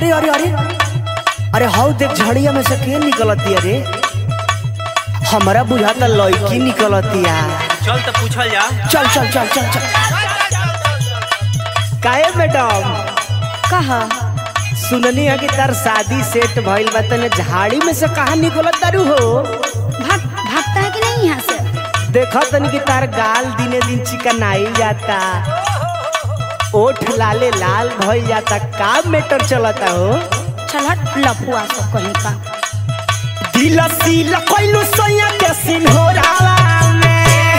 अरे अरे अरे अरे हाउ देख झड़िया में से के निकलती अरे हमारा बुझाता लड़की निकलतिया चल तो पूछल जा चल चल चल चल चल काहे मैडम कहा सुननी है कि तार शादी सेट भइल बा तने झाड़ी में से कहा निकलत तारू हो भाग भागता है कि नहीं यहाँ से देखा तनी कि तार गाल दिने दिन चिकनाई जाता ओठ लाले लाल भइल जाता का मैटर चलता हो चल हट लफुआ सब कहीं का दिल सील कइलू सैया के सिंहोरावा में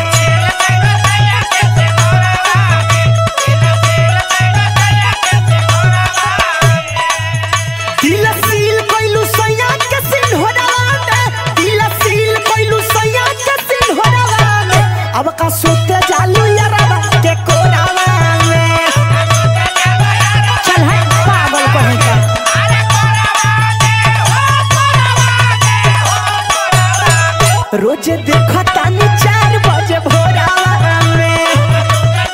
दिल सील कइलू सैया के सिंहोरावा में दिल सील कइलू सैया के सिंहोरावा में अब का सोते जालू यारावा के कोरावा में चल हट पागल कहीं का रोज देखा तानी चार बजे भोरावा में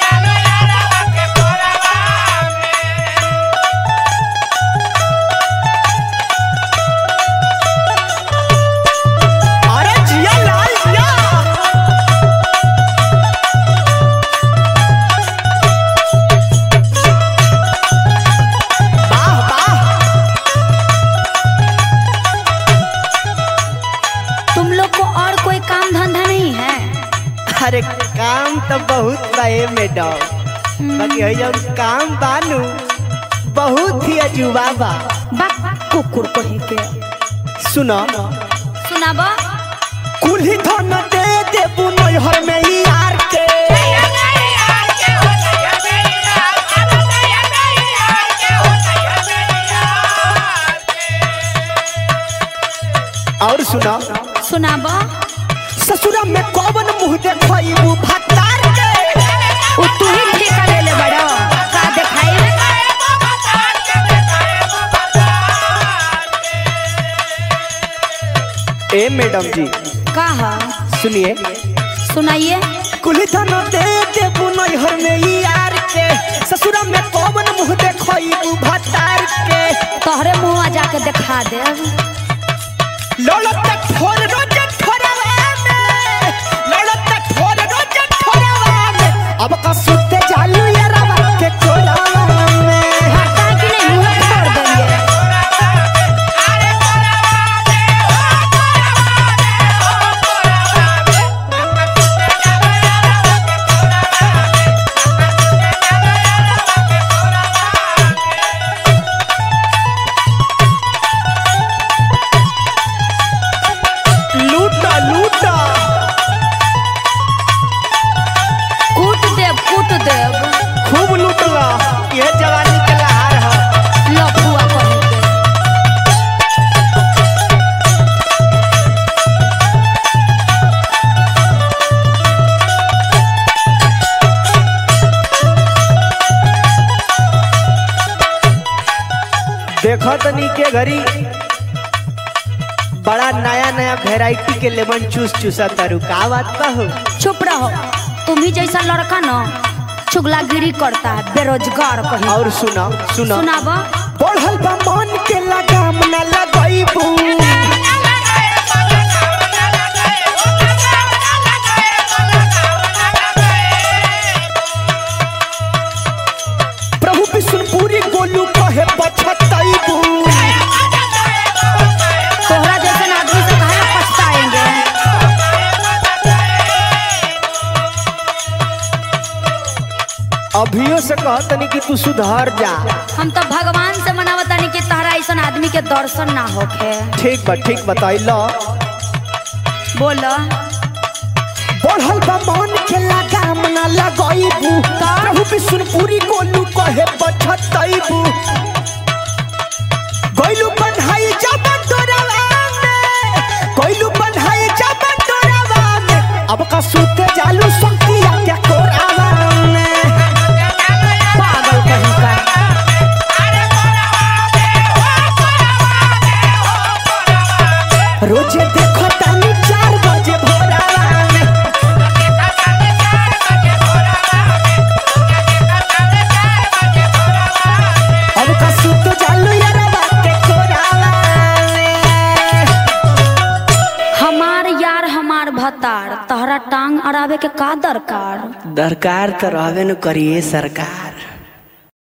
अरे जिया लाल जिया वाह वाह तुम लोग को और कोई काम धंधा नहीं है अरे काम तो बहुत बा ए मैडम बाकी है जब काम बानू बहुत ही अजूबा बा बक कुकुर कहीं के सुनो सुनाब कुल्ही धन दे देबू नैहर में ही यार के और सुनो सुनाब ससुरा में कौन मुंह देखइबू भतार के वो तू ही ठेका ले ले बड़ो का दिखाई ए मैडम जी कहा सुनिए सुनाइए कुल्ही धन दे देबू नैहर में ही यार के ससुरा में कौन मुंह देखइबू भतार के तोहरे मुँह जाके दिखा दे लड़त तक फोन रोज ठोरवा में लड़त तक फोन रोज ठोरवा में अब का सुते जालू ये रवा के कोरावा में भागता है कि नहीं मुँह फोड़ देंगे लूटा लूटा कूट देव कूट देव खूब लूटला ये जवानी के लहार है लफुआ कहीं के देखो तनी के घरी बड़ा नया नया वेराइटी के लेमन चूस चूसा तारू का बात बा हो चुप रहो तुम ही जैसा लड़का ना चुगलागिरी करता है बेरोजगार कहीं और सुना सुना सुनाब बढ़ल बा मन के लगाम न लगइबू प्रभु विष्णुपुरी गोलू कहे पछतइबू तोहरा जैसे आदमी से कहा पछताएंगे अभियो से कहतनी कि तू सुधर जा हम तो भगवान से मनावतानी कि तहरा ऐसा आदमी के दर्शन ना होखे ठीक बा ठीक बताइल बोलो बढ़ल बा मन के लगाम न लगइबू प्रभु विष्णुपुरी गोलू कहे पछतइबू गइलू बन्हाई जब तोरवा में गइलू बन्हाई जब तोरवा में अब का सुते जालू संकिया के कोरावा में पागल कहीं का रोजे देखो तानी चार बजे भोरावा में अब का सुते जालू यारवा भतार तहरा टांग अड़ावे के का दरकार दरकार तो रहबे न करिए सरकार